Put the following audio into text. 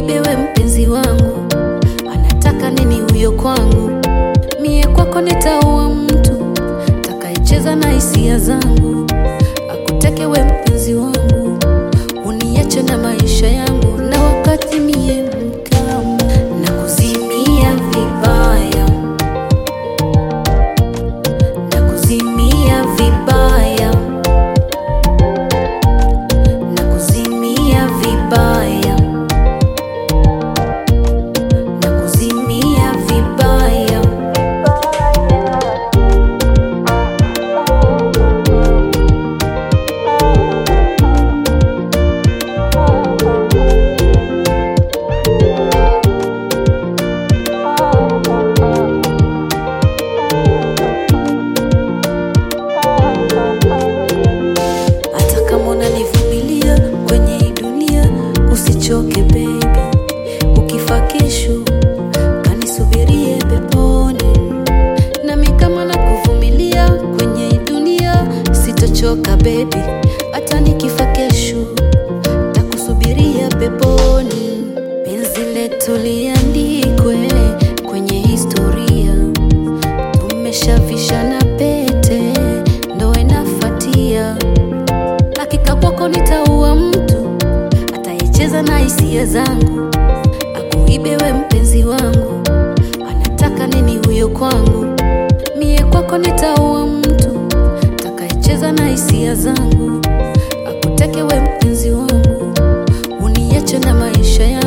akuibe we mpenzi wangu, anataka nini huyo kwangu? Mie kwako nitaua mtu takaicheza na hisia zangu, akuteke we mpenzi wangu, uniache na maisha yangu, na wakati mie mkamu na kuzimia vibaya, na kuzimia vibaya, na kuzimia vibaya, na kuzimia vibaya. hata kama unanivumilia kwenye hii dunia, usichoke baby. Ukifa kesho kanisubirie peponi, nami kama nakuvumilia kwenye hii dunia, sitochoka baby. Hata nikifa kesho takusubiria peponi. Penzi letu liandikwe kwenye historia, tumeshavishana pete, ndo inafatia hakika kwako nitaua mtu atayecheza na hisia zangu, akuibe we mpenzi wangu, anataka nini huyo kwangu? Mie kwako nitaua mtu takayecheza na hisia zangu, akuteke we mpenzi wangu, uniache na maisha yangu.